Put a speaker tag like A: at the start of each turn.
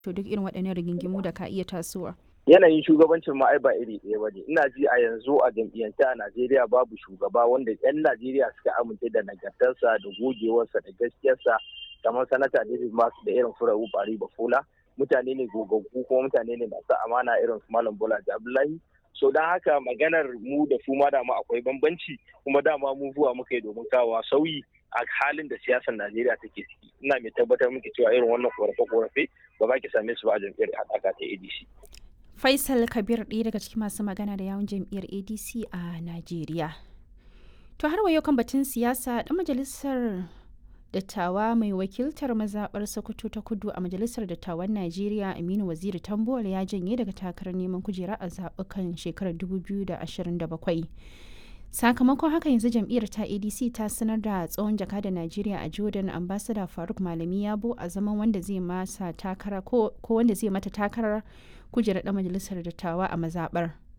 A: to duk irin waɗannan rigingimu da ka iya tasowa.
B: yanayin shugabancin ma ai ba iri ɗaya ba ne ina ji a yanzu a jam'iyyance a najeriya babu shugaba wanda 'yan najeriya suka amince da nagartarsa da gogewarsa da gaskiyarsa kamar sanata david masu da irin furawu bari bafola mutane ne gogaggu kuma mutane ne masu amana irin su malam bola abdullahi so don haka maganar mu da su ma dama akwai bambanci kuma dama mu zuwa muka yi domin kawo sauyi a halin da siyasar najeriya take ciki ina mai tabbatar muke cewa irin wannan korafe-korafe ba za ki same su ba a jam'iyyar haɗaka ta adc
A: Faisal Kabir ɗaya daga cikin masu magana da yawun jam'iyyar ADC a Najeriya. To har wayo kan batun siyasa ɗan majalisar dattawa mai wakiltar mazaɓar Sokoto ta kudu a majalisar dattawan Najeriya Aminu Waziri Tambuwal ya janye daga takarar neman kujera a zaɓukan shekarar 2027. sakamakon haka yanzu jam'iyyar ta adc ta sanar da tsohon jaka da najeriya a jordan ambassador faruk malami yabo a zaman wanda zai masa takara ko wanda zai mata takarar kujerar dan majalisar dattawa a mazabar